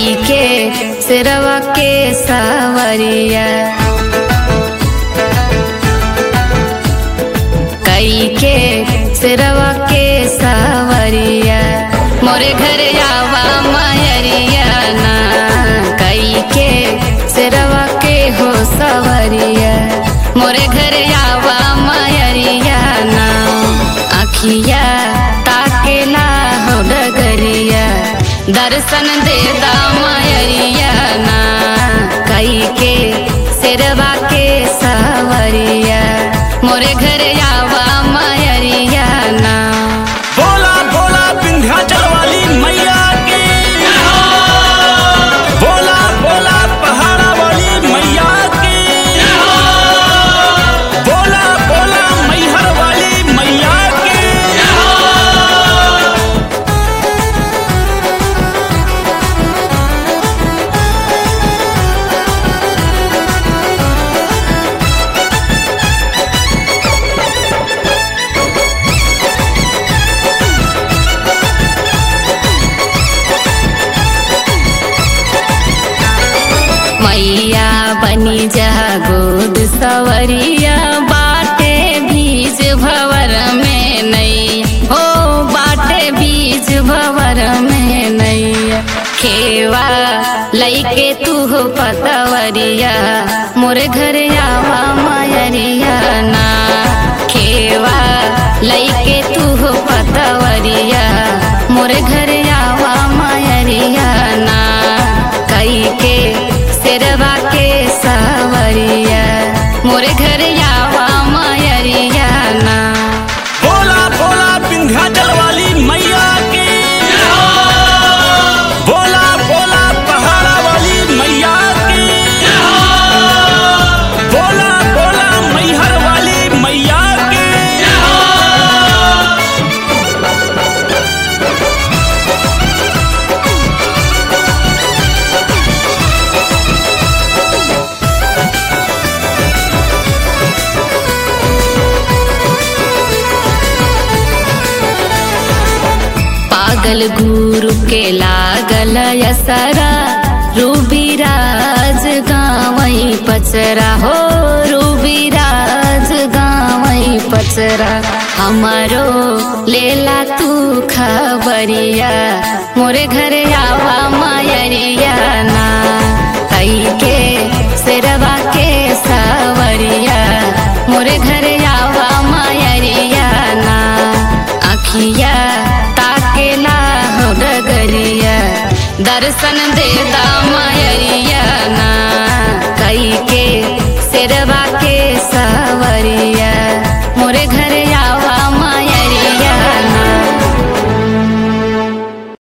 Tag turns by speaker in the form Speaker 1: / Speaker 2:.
Speaker 1: कई के सिरवा के सावरिया कई के सिरवा के सावरिया मोरे घर आवा मायरिया ना कई के सिरवा के हो सावरिया मोरे घर आवा मायरिया ना अखिया ताकेला हो डगरिया दर्शन दे दा मायरिया ना कई के सिरवा के सावरिया मोरे घर आवा मायरिया ना
Speaker 2: बोला बोला विंध्याचल वाली मैया की बोला बोला पहाड़ा वाली मैया की बोला बोला मैहर वाली मैया की
Speaker 1: मैया बनी जा गोद सवरिया बाटे बीज भवर में नहीं हो बाटे बीज भवर में नहीं खेवा लैके तू हो पतवरिया मोरे घर आवा मायरिया ना खेवा लैके तू हो पतवरिया मोरे घर आवा मायरिया ना कई के सिरवा के सावरिया मोरे घर आवा मायरिया ना
Speaker 2: बोला बोला विंध्याचल वाली मैया की बोला बोला पहाड़ा वाली मैया की बोला बोला मैहर वाली मैया की
Speaker 1: पागल गुरु के लागल यसरा रूबीराज गावई पचरा हो रूबीराज गावई पचरा हमारो लेला तू खबरिया मोरे घर आवा मायरिया ना कई के सिरवा के सावरिया मोरे घर आवा मायरिया ना अखिया ताकेला हो डगरिया दर्शन दे दा मायरिया ना कई के सिरवा के सावरिया